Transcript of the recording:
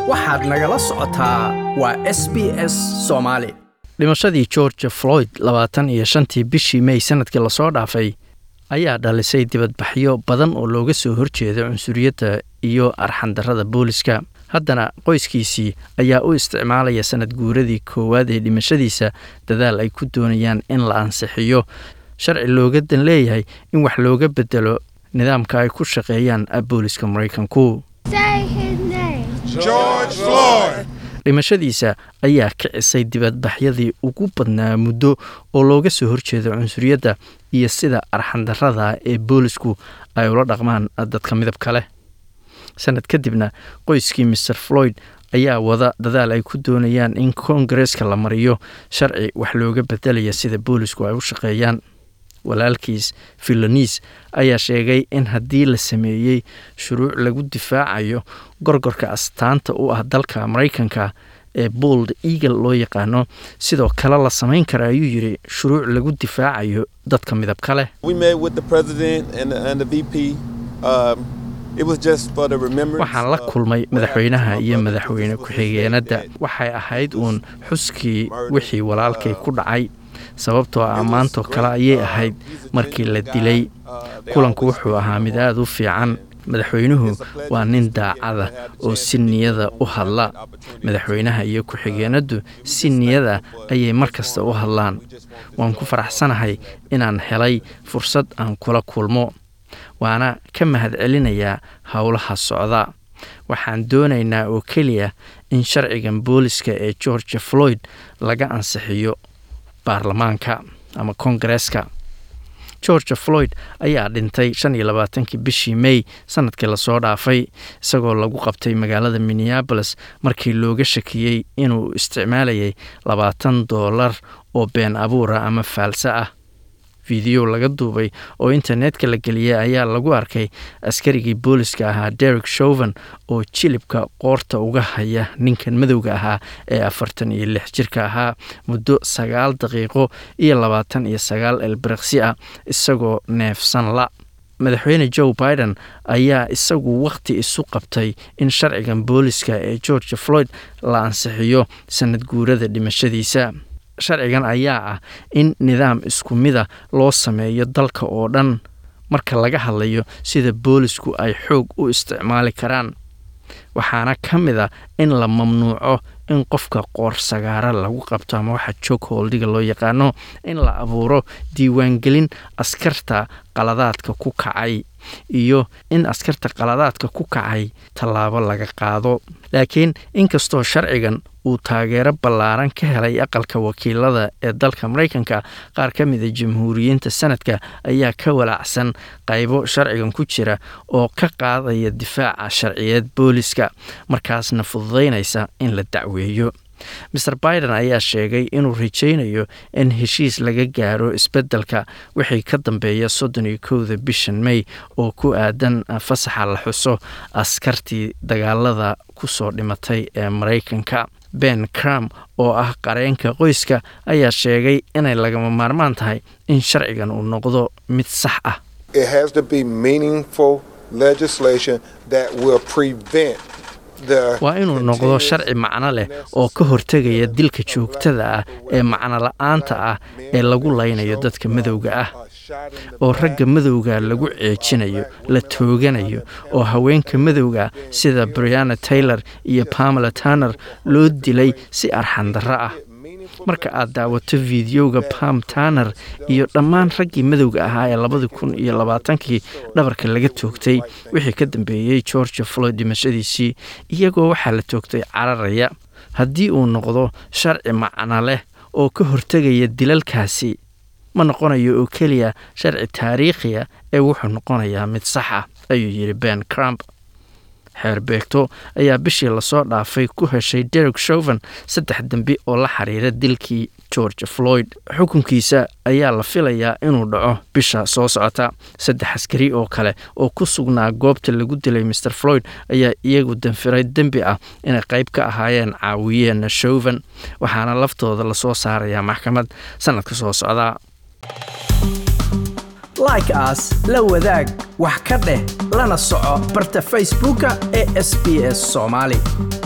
waxaad nagala socotaa waa s b s soomaali dhimashadii george floyd labaatan iyo shantii bishii mey sanadkii lasoo dhaafay ayaa dhalisay dibadbaxyo badan oo looga soo horjeeda cunsuriyadda iyo arxandarrada booliska haddana qoyskiisii ayaa u isticmaalaya sanad guuradii koowaad ee dhimashadiisa dadaal ay ku doonayaan in la ansixiyo sharci looga dan leeyahay in wax looga bedelo nidaamka ay ku shaqeeyaan booliska maraykanku Say his name. George Floyd. dhimashadiisa ayaa kicisay dibadbaxyadii ugu badnaa muddo oo looga soo horjeedo cunsuriyadda iyo sida arxandarrada ee boolisku ay ula dhaqmaan dadka midabka leh sanad kadibna qoyskii maer floyd ayaa wada dadaal ay ku doonayaan in koongareeska la mariyo sharci wax looga bedelaya sida boolisku ay u shaqeeyaan walaalkiis filonis ayaa sheegay in haddii la sameeyey shuruuc lagu difaacayo gorgorka astaanta u ah dalka maraykanka ee bold eagle loo yaqaano sidoo kale la samayn kara ayuu yidhi shuruuc lagu difaacayo dadka midabka leh We met with the president and the, and the VP. Um, it was just for the remembrance. waxaan la of kulmay what madaxweynaha happened to iyo my brother madaxweyne because it was his ku-xigeenadda dad. waxay ahayd uun xuskii wixii walaalkay ku dhacay sababtoo ah maantoo kale ayay ahayd markii la dilay kulanku wuxuu ahaa mid aada u fiican madaxweynuhu waa nin daacada oo si niyada u hadla madaxweynaha iyo ku-xigeenaddu si niyada ayay mar kasta u hadlaan waan ku faraxsanahay inaan helay fursad aan kula kulmo waana ka mahadcelinayaa howlaha socda waxaan doonaynaa oo keliya in sharcigan booliska ee george floyd laga ansixiyo baarlamaanka ama koongareeska george floyd ayaa dhintay shan iyo labaatankii bishii may sanadkii lasoo dhaafay isagoo lagu qabtay magaalada minneabolis markii looga shakiyey inuu isticmaalayay labaatan doolar oo been abuura ama faalse ah fiideo laga duubay oo internetka la geliyey ayaa lagu arkay askarigii booliska ahaa derek shoven oo jilibka qoorta uga haya ninkan madowga ahaa ee afartan iyo lix jirka ahaa muddo sagaal daqiiqo iyo labaatan iyo sagaal elbiriqsi ah isagoo neefsan la madaxweyne joe biden ayaa isagu wakhti isu qabtay in sharcigan booliska ee george floyd la ansixiyo sanad guurada dhimashadiisa sharcigan ayaa ah in nidaam isku mida loo sameeyo dalka oo dhan marka laga hadlayo sida boolisku ay xoog u isticmaali karaan waxaana ka mid a in la mamnuuco in qofka qoor sagaara lagu qabto ama waxa joog hooldiga loo yaqaano in la abuuro diiwaangelin askarta qaladaadka ku kacay iyo in askarta qaladaadka ku kacay tallaabo laga qaado laakiin inkastoo sharcigan uu taageero ballaaran ka helay aqalka wakiilada ee dalka maraykanka qaar ka mida jamhuuriyiinta sanadka ayaa ka walaacsan qaybo sharcigan ku jira oo ka qaadaya difaaca sharciyeed booliska markaasna fududaynaysa in la dacweeyo maer biden ayaa sheegay inuu rajaynayo in heshiis laga gaaro isbeddelka wixii ka dambeeya soddon iyo kowda bishan may oo ku aadan fasaxa la xuso askartii dagaalada kusoo dhimatay ee maraykanka ben cram oo ah qareenka qoyska ayaa sheegay inay lagama maarmaan tahay in sharcigan uu noqdo mid sax ah It has to be meaningful legislation that will prevent the waa inuu noqdo sharci macno leh oo ka hortegaya dilka joogtada ah ee macno la-aanta ah ee lagu laynayo dadka madowga ah oo ragga madowga lagu ceejinayo la tooganayo oo haweenka madowga sida brianna taylor iyo pamela turner loo dilay si arxandarro ah marka aad daawato fideoga pam turner iyo dhammaan raggii madowga ahaa ee labadi kun iyo labaatankii dhabarka laga toogtay wixii ka dambeeyey george floyd dhimashadiisii iyagoo waxaa la toogtay cararaya haddii uu noqdo sharci macno leh oo ka hortegaya dilalkaasi ma noqonayo oo keliya sharci taariikhiya ee wuxuu noqonayaa mid sax ah ayuu yidhi ben crump xeer beegto ayaa bishii lasoo dhaafay ku heshay derek shoven saddex dembi oo la xiriira dilkii george floyd xukunkiisa ayaa la filayaa inuu dhaco bisha soo socota saddex askari oo kale oo ku sugnaa goobta lagu dilay maer floyd ayaa iyagu danfiray dembi ah inay qayb ka ahaayeen caawiyeenna shoven waxaana laftooda lasoo saarayaa maxkamad sanadka soo socdaa like as la wadaag wax ka dheh lana soco barta facebooka ee sb s soomaali